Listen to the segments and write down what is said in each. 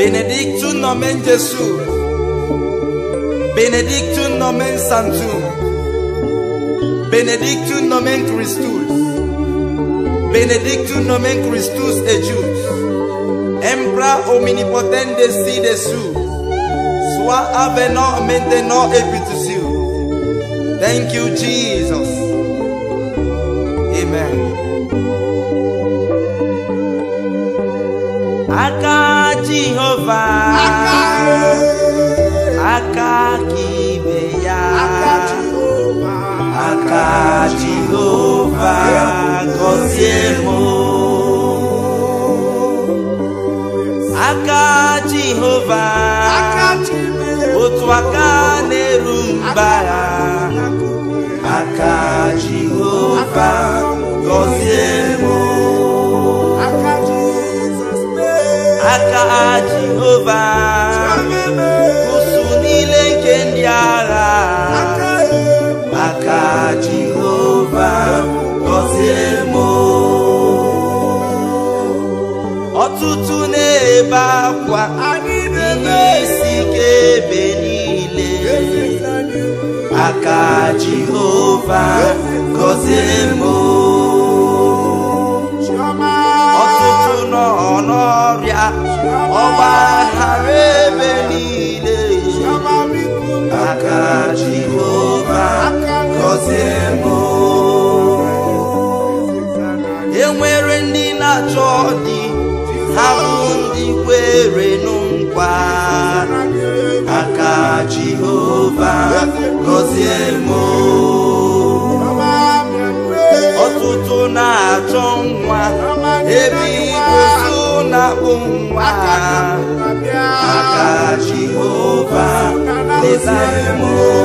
Benedictum nomen Jesu. Benedictum nomen Sanctum. Benedictum nomen Christus. Benedictum nomen Christus ejus. Embra omnipotent desi desu. Sois avenant maintenant et pitusiu. Thank you, Jesus. Amen. Aka Jehovah. Aka kibe ya. Aka Jehovah. Gọzie mụ. Aka Jehovah. Otu aka na-eru mba ya. Aka Jehovah. Gọzie mụ. aka jehova ụsụ niile nke ndị agha aka jehova gọzie m ọtụtụ na-ebe akwa ihe isi ike ebe niile aka jehova gọzie m ọtụtụ nọ n'ọrịa ọgba aghara ebe niile aka jehova gọzie m enwere ndị na-achọ dị ha bụ ndị kwere nkwa aka jehova gọzie m ọtụtụ na-achọ nwa ebe igosi na-akpụ nwa aka jehova leta m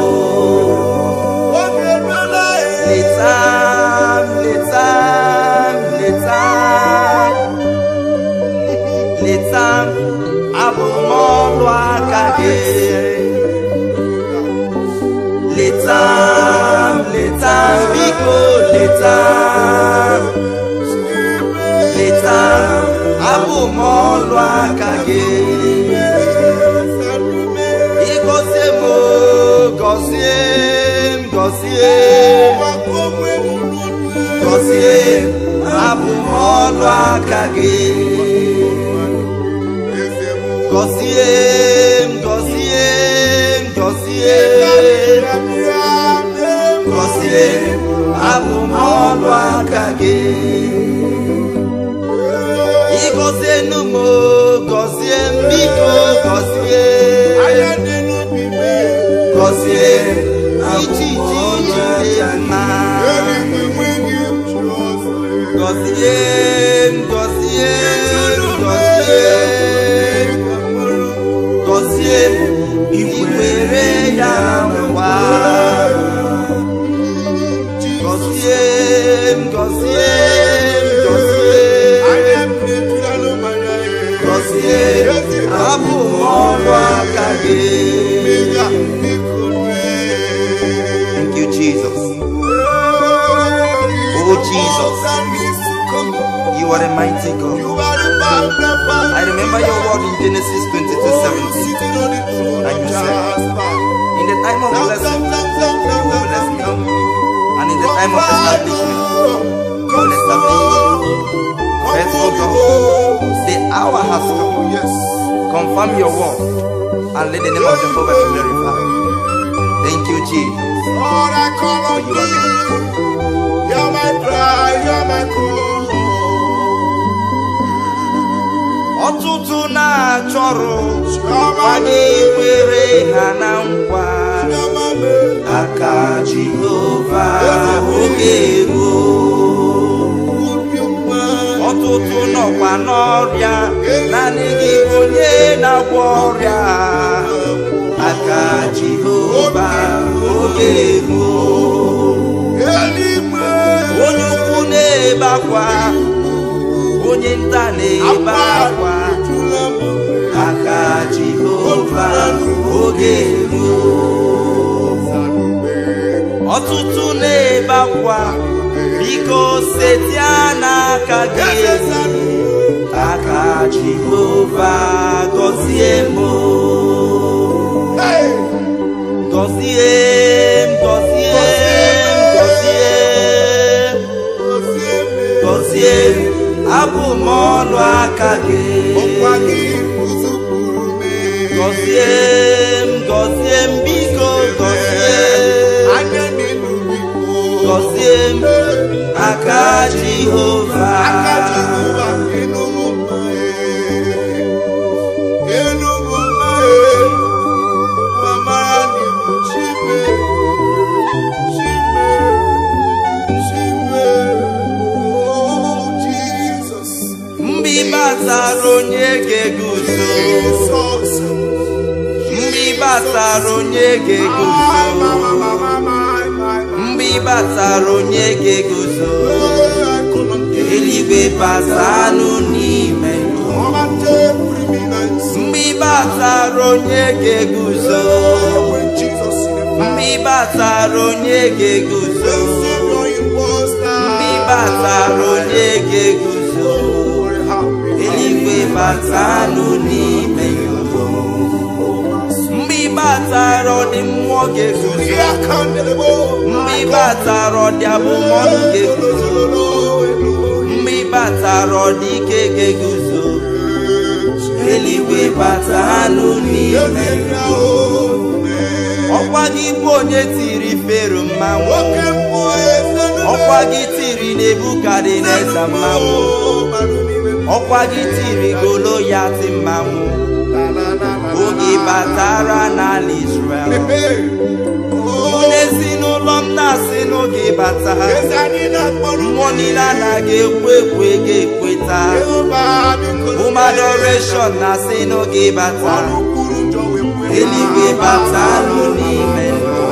leta m leta m leta m leta m abụ m ọrụ aka gị leta m leta m biko leta m leta m abụ m ọrụ aka gị ịgọzie m gọzie m gọzie gọzie abụ m ọrụ aka gị gọzie m gọzie m gọzie gọzie abụ m ọrụ aka gị ịgọzie nụ m gọzie m biko gọzie gọzie iji iji iji mma gọzie m gọzie m gọzie gọzie m iwere ya ngwa gọzie m gọzie m gọzie gọzie abụ m ọrụ aka gị Thank you, Jesus. Oh, Jesus. You are a mighty God. I remember your word in Genesis 22 17. And you said, In the time of blessing, you will bless me. And in the time of establishment, you will establish me. Faithful God, the hour has come. Confirm your word and let the name of Jehovah be glorified. Thank you, Jesus. Lord, I call on For you are you. You're my pride, you're my call. ọtụtụ na-achọrọ anyị kwere ha na nkwa You're my man. aka jehova oge ruo ọtụtụ nọkwa n'ọrịa naanị gị bụ onye na-agwọ ọrịa aka jehova oge ruo Eluigwe. onye ukwu na-ebe akwa onye nta na-ebe akwa Ejula m obe. aka jehova oge ruo ọtụtụ na-ebe akwa biko setia n'aka gị aka jehova gọzie m ọlụ aka gị ọkwa gị kụzụpụrụ m gọzie m gọzie m biko gọzie anya n'elu biko gọzie m aka Jehova aka Jehova enugwu mma enugwu mma mamara n'ihu chime chime chime oh Jesus mgbe ị batara onye ga-eguzo Jesus mgbe ị batara onye ga-eguzo mgbe ị batara onye ga-eguzo eluigwe batanụ n'ime mgbe ị batara onye ga-eguzo mgbe ị batara onye ga-eguzo mgbe ị batara onye ga-eguzo eluigwe batanụ n'ime mgbe ị batara ọdị mmụọ ga-eguzo mgbe ị batara ọdị abụmọnụ ga-eguzo mgbe ị batara ọdị ike ga-eguzo eluigwe batanụ n'ime ọkwa gị bụ onye tiri fero mmanwụ ọkwa gị tiri nebukadneza mmanwụ ọkwa gị tiri goloyati mmanwụ oge batara n'ala Israel mụ na ezinụlọ m na-asị n'oge bata mmụọ niile anaghị ekwe ekwe ga-ekweta ụmụ adoration na-asị n'oge bata eluigwe batanụ n'ime ndụ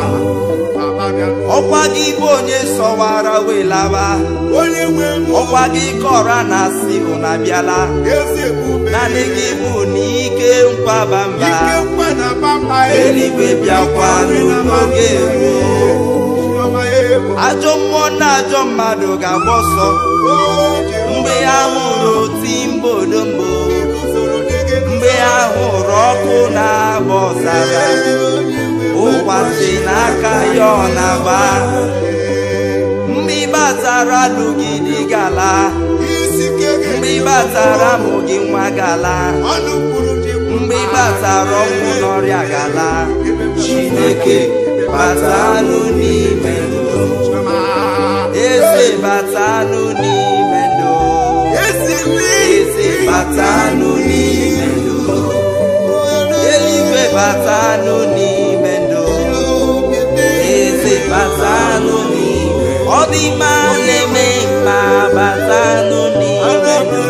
ọkwa gị bụ onye sọwara wee laba onye nwe m ọkwa gị kọra na asị ụna bịala ezi ebube naanị gị bụ na ike nkwaba mba ike mkpa na pampa eluigwe bịakwa n'oge ruo ajọ mmụọ na ajọ mmadụ ga-agba ọsọ mgbe ha hụrụ oti mbodombo mgbe ha hụrụ ọkụ na-agba ọzara ụwa si n'aka ya ọ na-agba mgbe ị batara lụgidi gala mgbe ị batara mụ gị nwa gala mgbe ị batara ọnwụ n'ọrịa gala chineke batanụ n'ime ndụ eze batanụ n'ime ndụ eze batanụ n'ime ndụ eluigwe batanụ n'ime ndụ eze batanụ n'ime ọ dị mma na-eme mma batanụ n'ime ndụ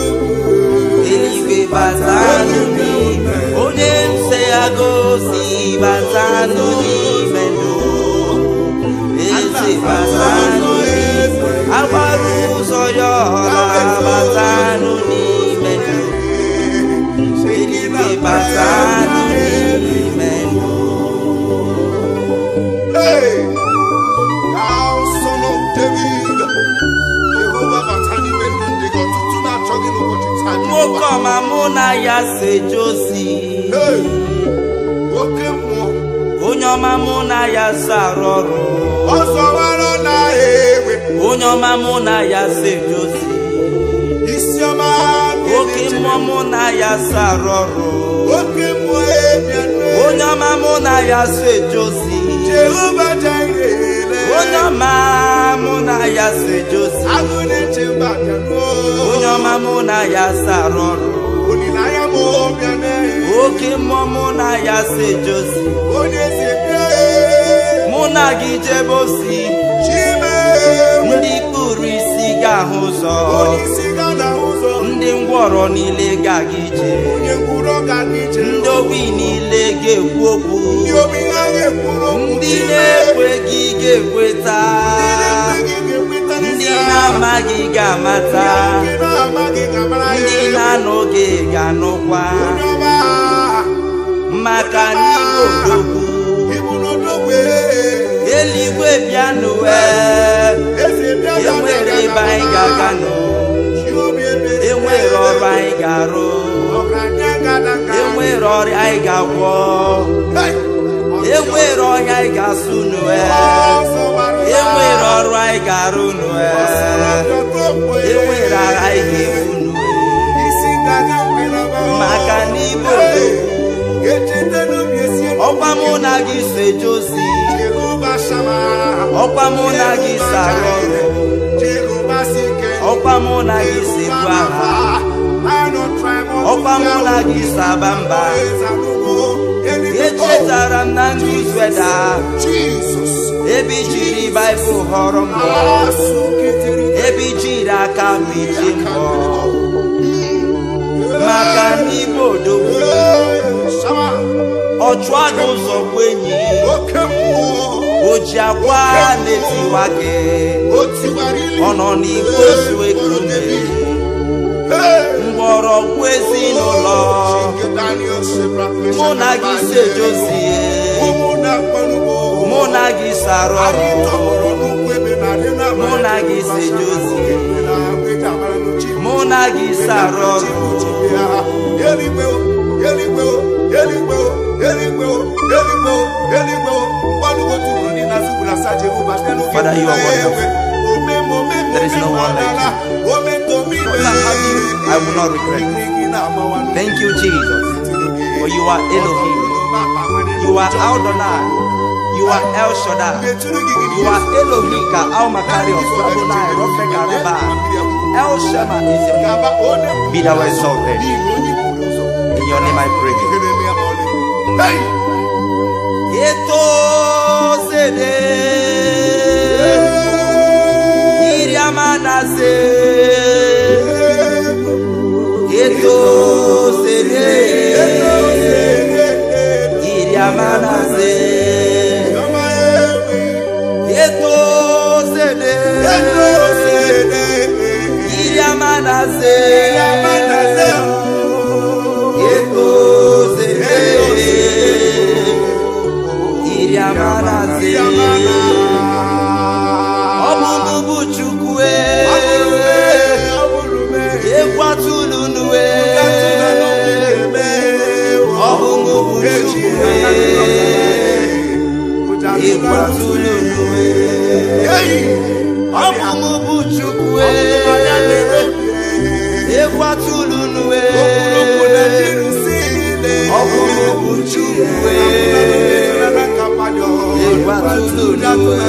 eluigwe batanụ n'ime onye nse ya gosi batanụ n'ime ndụ eze batanụ n'ime agbara ụzọ ya ọla batanụ n'ime ndụ eluigwe batanụ n'ime ndụ Hey, thou son of David, Jehovah batani mendụ ndị gị ọtụtụ na-achọ gị n'ụbọchị taa. nwoke ọma mụ na ya seje ozi Hey, oke mmụọ, onye ọma mụ na ya so arụ ọrụ ọsọ gbara n'ahịa egbe, onye ọma mụ na ya seje ozi isi ọma oke mmụọ mụ na ya so arụ ọrụ oke mmụọ ebianụ. onye ọma mụ na ya so eje ozi Jehova Jireh, onye ọma mụ na ya so eje ozi agụ na-eche mba bịanụ. onye ọma mụ na ya so arụ ọrụ Olileanya m bịanụ. oke mmụọ mụ na ya so eje ozi Onye si bịa, mụ na gị jebe ozi Chime, ndị kpụrụ isi ga-ahụ ụzọ onye isi ga na ụzọ, ndị ngwọrọ niile ga-aga ije onye ngwụrọ ga n'ije. ndị ogbi niile ga-ekwu okwu Ndị obi ha ga-ekwuru okwu ndị Chime. na-ekweghị ga-ekweta ndị na-amaghị ga-amata ndị na-anụghị ga-anụkwa maka n'igbo odogwu eluigwe bịanụwe enwere ebe anyị ga-aga nụ enwere ọrụ anyị ga-arụ enwere ọrịa anyị ga-agwọ enwere ọhịa anyị ga-asụ nụwe enwere ọrụ anyị ga-arụ nụwe enwere agha anyị ga-ebu nụ obodo echetela obi esi elu ọkwa mụ na gị so eje ozi Jehova Shama. ọkwa mụ na gị so arụ ọrụ Jehova Sike. ọkwa mụ na gị so ebu agha ọkwa mụ na gị so aba mba echetara m na ndị Izreda Jesus. ebe i jiri baịbụl họrọ mbọ ebe i jiri aka m ije mbọ maka n'ime odogwu Shama. ọchụ aga ụzọ bụ enyi Oke mmụọ. o ji akwa na-etiwa gị O tiwara ili. ọ nọ n'igwe ozu ekume Hey. mgbọrọgwụ ezinụlọ mụ na gị si ejozie mụ na gị sarụ ọrụ mụ na gị si ejozie mụ na gị sarụ ọrụ Father, you are wonderful. There is no one like you. Because I have you, I will not regret. Thank you, Jesus, for you are Elohim. You are Adonai. You are El Shaddai. You are Elohim ka Al Makarios, Adonai, Rofeka Reba. El Shema is your name. Be thou exalted. In your name I pray. Hey! Eto sede. Iriamanaze. Eto sede. Iriamanaze. Eto sede. Iriamanaze. Eto sede. Iriamanaze. Ọ bụ mụ bụ Chukwu e. Ekwatụlụ nue. Ọ bụ mụ bụ Chukwu e. Ekwatụlụ nue. Ọ bụ mụ bụ Chukwu e. Ekwatụlụ nue. Ọ bụ mụ bụ Chukwu e. Ekwatụlụ nue.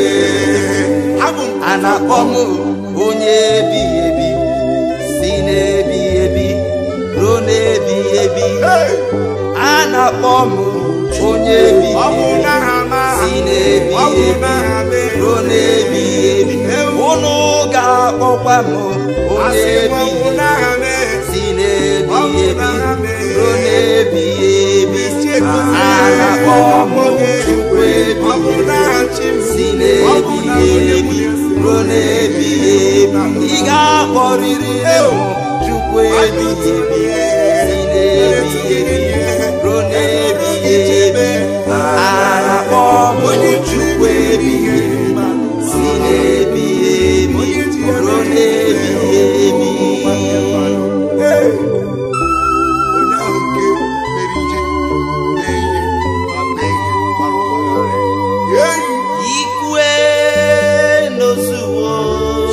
a na-akpọ m onye ebighị ebi si n'ebighị ebi ruo n'ebighị ebi a na-akpọ m onye ebighị ebi si n'ebighị ebi ruo n'ebighị ebi unu ga-akpọkwa m onye ebighị ebi si n'ebighị ebi ruo n'ebighị ebi a na-akpọ m Chukwu ebighị ebi si n'ebighị ebi ruo n'ebighị ebi ị ga-akpọrịrị ewu Chukwu ebighị ebi si n'ebighị ebi ruo n'ebighị ebi a na-akpọ m Chukwu ebighị ebi si n'ebighị ebi ruo n'ebighị ebi ikwe n'ozuwo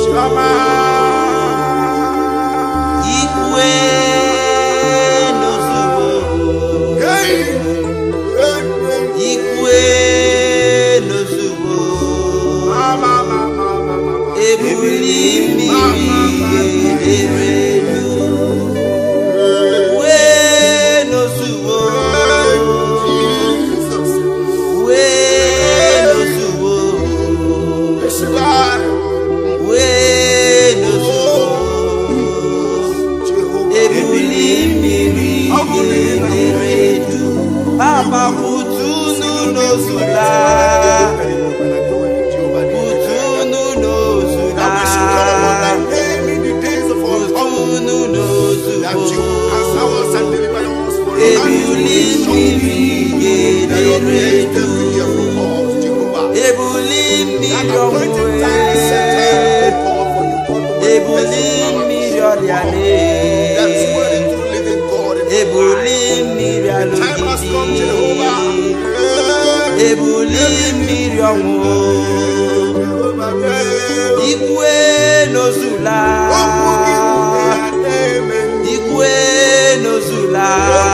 ikwe n'ozuwo ikwe n'ozuwo ebuli mmiri eredu ikwe n'ozuwo ikwe n'ozuwo ikwe n'ozuwo ebuli mmiri eredu papa kutunu n'ozula kutunu n'ozula kutunu n'ozugbo ebuli mmiri eredu ebuli mmiri ọmụwe ebuli mmiri ọrịane ebuli mmiri alụgidi ebuli mmiri ọnwụ ikwe n'ozula ikwe n'ozula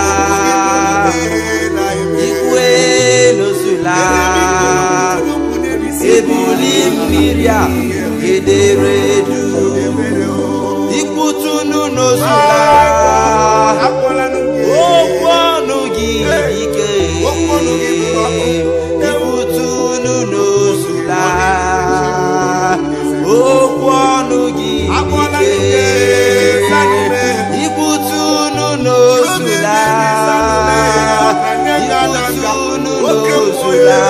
ikwe n'ozula ebuli mmiri a gedere edu ikputunu n'ozula okwu ọnụ gị ike ikputunu n'ozula okwu ọnụ gị ike ikputunu n'ozula ikputunu n'ozula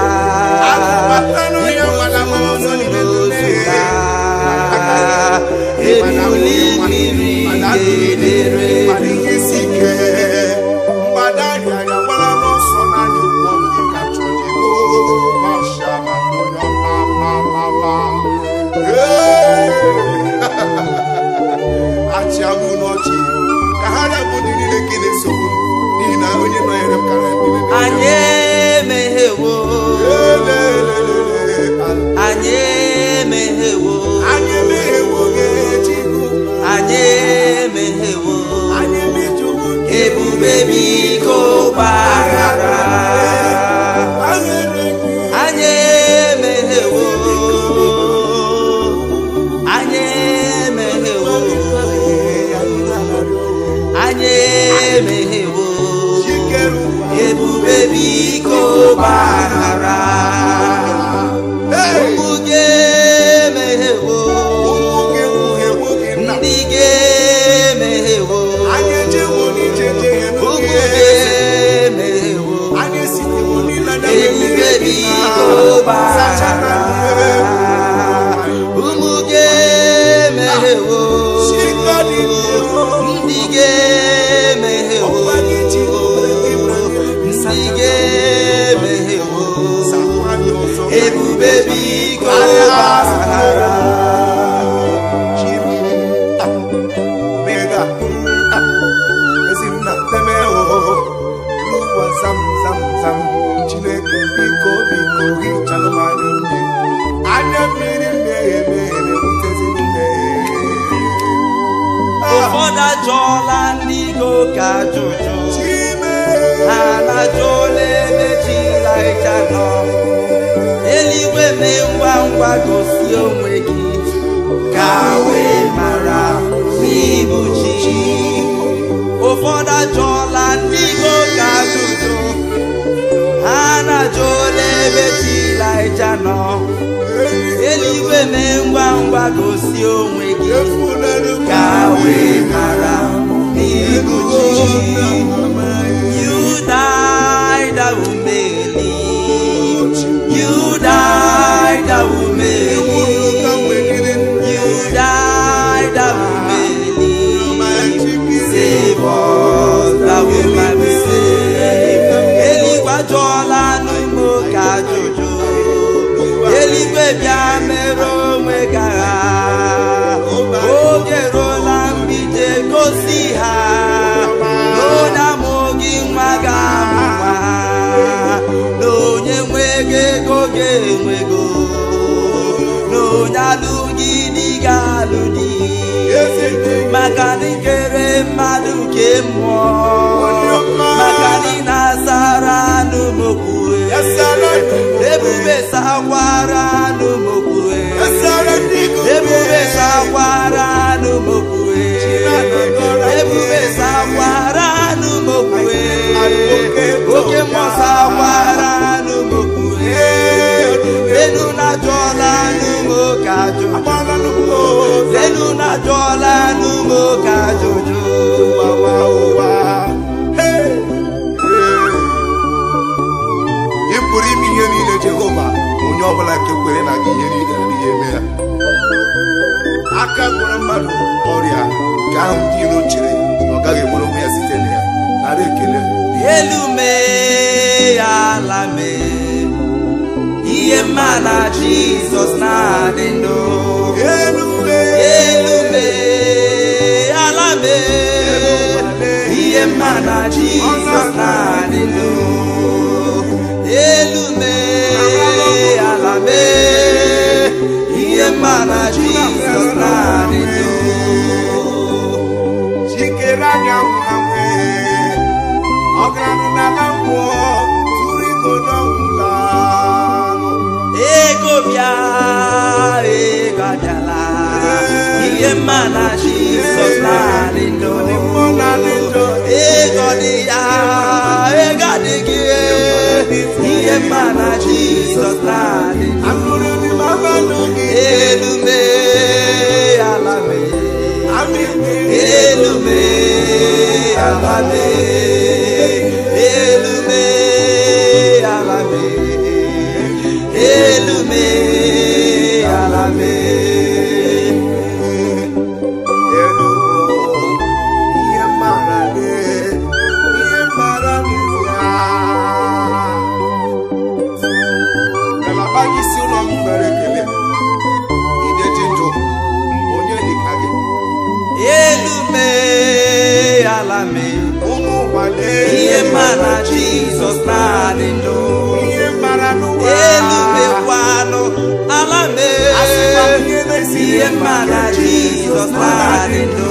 ikputunu n'ozula ebuli mmiri gedere edu achịagụ n'ọchị ka ha rabụ ndị niile gị na-esogbu n'ihi na onye nọnyere m kara ebili anyị emeghewo anyị emeghewo anyị emeghewo gị Chukwu anyị emeghewo anyị emejuwo gị ebube biko gbaghara anyị emeghewo anyị emeghewo anyị emeghewo ebube biko gbaghara ụmụ gị emeghewo ndị gị emeghewo ụmụ gị emeghewo ebube biko gbaghara ụmụ gị emeghewo ndị gị emeghewo ndị gị emeghewo ebube biko gbaghara Chineke biko biko hichanụ m anya mmiri anya mmiri mmehie mmehie na-ebutezi mmehie ụfọdụ ajụọla ndị go ka ajụjụ Chime ha na-ajụọla ebe Chilịja nọ eluigwe mee ngwa ngwa gosi onwe gị ka wee mara n'ịbụ chi ụfọdụ ajụọla ndị go ka ajụjụ ha na-ajụọla ebe Chilịja nọ eluigwe mee ngwa ngwa gosi onwe gị efunere m ka wee mara n'ịbụ chi You died that we may live. You died that we may live. You died that we may live. Save us that we might be saved. Eluigwe ajụọla n'ime oke ajụjụ. Eluigwe bịa mere onwe gị agha. Oge ruola mgbije gosi ha. N'onye amụghị nwa ga-amụ nwa. Na onye nwego ego ga-enwego. Na onye alụghị di ga-alụ di. maka na ikere mmadụ ke mmụọ maka na ị na-asara anụ mokwue ebube sakwara anụ mokwue ebube sakwara anụ mokwue ebube sakwara anụ mokwue oke mmụọ sakwara anụ mokwue enu na jụọla anụ moke ajụjụ enu na jụọla anụ moke ajụjụ ị pụrụ ime ihe niile jehova onye ọbụla nke kwere na gị ihe niile adịghị eme ya aka gwọrọ mmadụ ọrịa nke ahụ ndị iro chere na ọ gaghị enwere onwe ya site na ya nara ekele elu mee ya ala mee ihe mma na jizọs na-adị ndụ elu elu mee ala mee ihe mma na jizọs na-adị ndụ elu mee ala mee ihe mma na jizọs na-adị ndụ jikere anya nwụrụ anwụ mma na jizọs na-adị ndụ ego dị ya ego adịghị ihe mma na jizọs na-adị ndụ elu mee ala mee elu mee ala mee elu mee ala mee elu mee ala mee Ngalaba gị si ụlọ m nwere ekele ideji ndụ onye dịka gị elu mee ala mee ụmụ ụwa ihe mma na jizọs na-adị ndụ ihe mara n'ụwa elu mekwanụ ala mee ihe mma na jizọs na-adị ndụ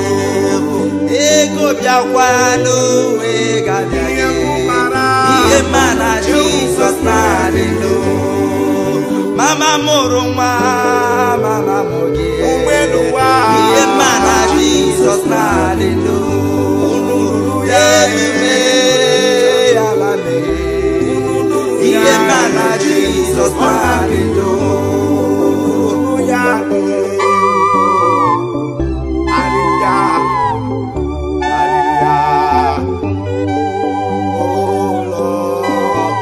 ego bịakwanụ wee gabịa ihe gị mara ihe mma na jizọs na-adị ndụ mama mụrụ nwa mama mụ gị ụgbọelu ụwa ihe mma na jizọs na-adị ndụ elu mee ala mee ihe mma na jizọs na-adị ndụ ya Hallelujah. Hallelujah. Oh Lord.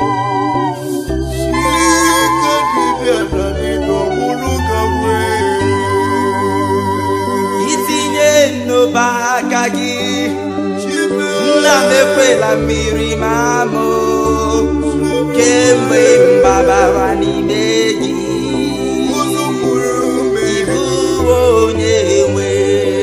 Chineke dibịa nọ n'ịnọ mụrụ ka wee. itinye n'obe aka gị Chime nna m ekwela mmiri ma mụ kemgbe m gbabara n'ime gị ụzọ mụrụ ume. ịbụ onye nwe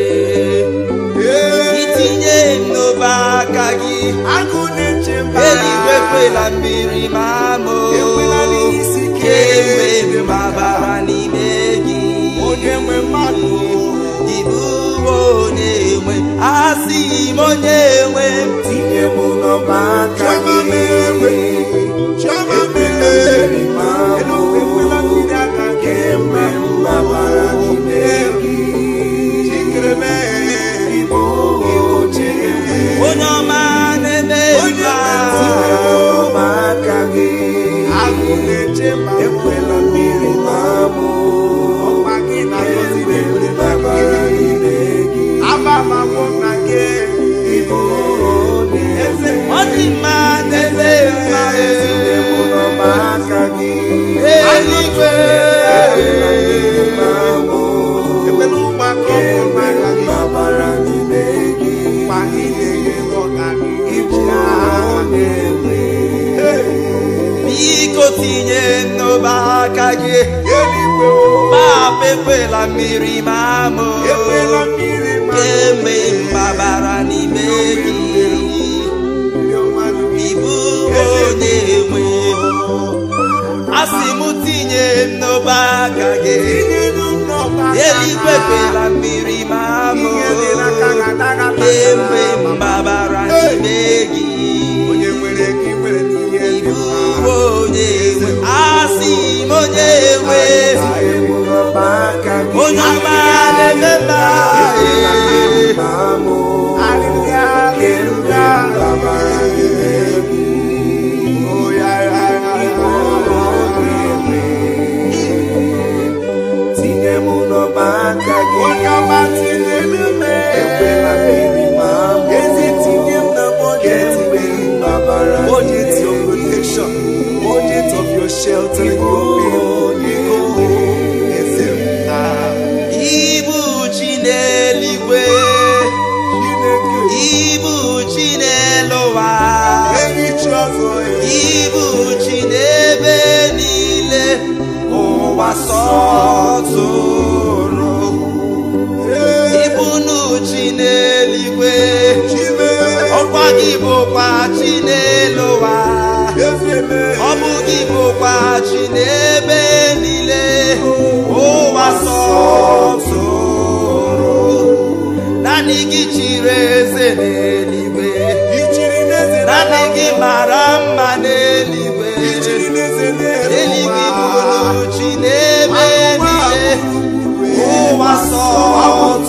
Ee, itinye n'obe aka gị agụ na-eche mba. eluigwe ekwela mmiri ma mụ Ekwela n'isi ike. kemgbe m gbabara n'ime gị Onye nwe mmadụ. ịbụ onye nwe asị m onye nwe Tinye m n'ọba aka gị. Chioma mere ma bụ kemgbe m gbabara n'ime gị. Chikere mee Igbo oche. onye ọma na-eme Onye mma tinye m n'ọba aka gị. Agụ na-eche ma ekwela mmiri ma bụ kemgbe m gbabara n'ime gị. Aba ma bụ na gị. Igbo eze. ọ dị mma na-eme mma eluigwe Ekwela ụmụaka ọhụrụ n'aka gị. Mgbe anyị na-enye ọganihu. biko tinye n'obe aka gị Eluigwe o, papa ekwela mmiri ma mụ ekwela mmiri ma kemgbe m gbabara n'ime gị mmiri mmadụ ịbụ onye nwe asị m tinye m n'obe aka gị tinye n'ụlọba aka eluigwe ha. ekwela mmiri ma mụ Ihe dị n'aka ga-adaga kemgbe m gbabara n'ime gị Onye nwere gị nwere n'ihe dị ịbụ mma. onye nwe asị m onye nwe Tinye n'ụlọba aka gị. onye ọma na-eme mma Hallelujah, hallelujah. Oh, yeah, yeah, yeah, yeah. Onye ọma tinye n'ime. Ezi tinye m na budget me. Budget your protection. Budget of your shelter. Your bill. Eze m na ibu chi n'eluigwe Chineke. ibu chi n'elu ụwa Enyi chi ọzọ ya. ibu chi n'ebe niile ụwa sọtụrụ ibunu chi n'eluigwe Chime. ọkwa gị bụkwa chi n'elu ụwa Eze me. ọ bụ gị bụkwa chi n'ebe niile ụwa sọtụrụ naanị gị chiri eze n'eluigwe Ichiri n'eze naanị gị mara mma n'eluigwe Ichiri n'eze eluigwe n'elu ụwa. bụrụ chi n'ebe niile ụwa sọtụrụ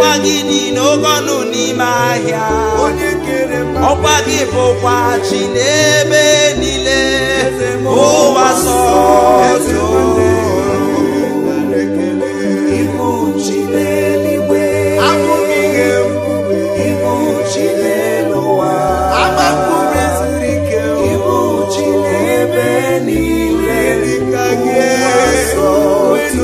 ọkwa gị dị n'oge ọnụ n'ime ahịa onye kere mmadụ ọkwa gị bụkwa chi n'ebe niile ụwa sọtụ Ibu chi n'eluigwe, abụghị ihe mkpụrụ ibu chi n'elu ụwa, agbapụrụ ezuru ike ibu chi n'ebe niile, dịka gị ụwa sọtụ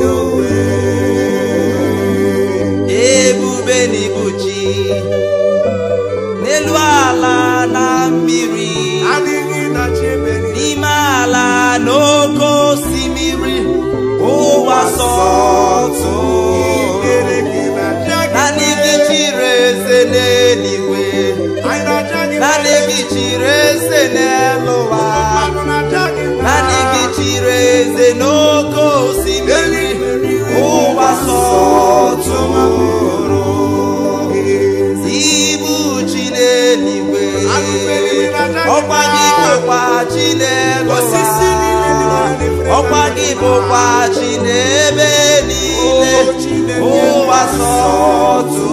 ebube na ibu chi n'elu ala na mmiri adịghị na chebe n'ime ala n'oke osimiri ụwa sọtụ kere gị na aja gị naanị gị chiri eze n'eluigwe anyị na-aja gị naanị gị chiri eze n'elu ụwa mmanụ na-aja gị naanị gị chiri eze n'oke osimiri ụwa sọtụrụ ibu chi n'eluigwe ọkwa gị bụkwa chi n'elu Osisi niile dị ụwa n'ọdịnihu. ọkwa gị bụkwa chi n'ebe niile Chineke. ụwa sọtụ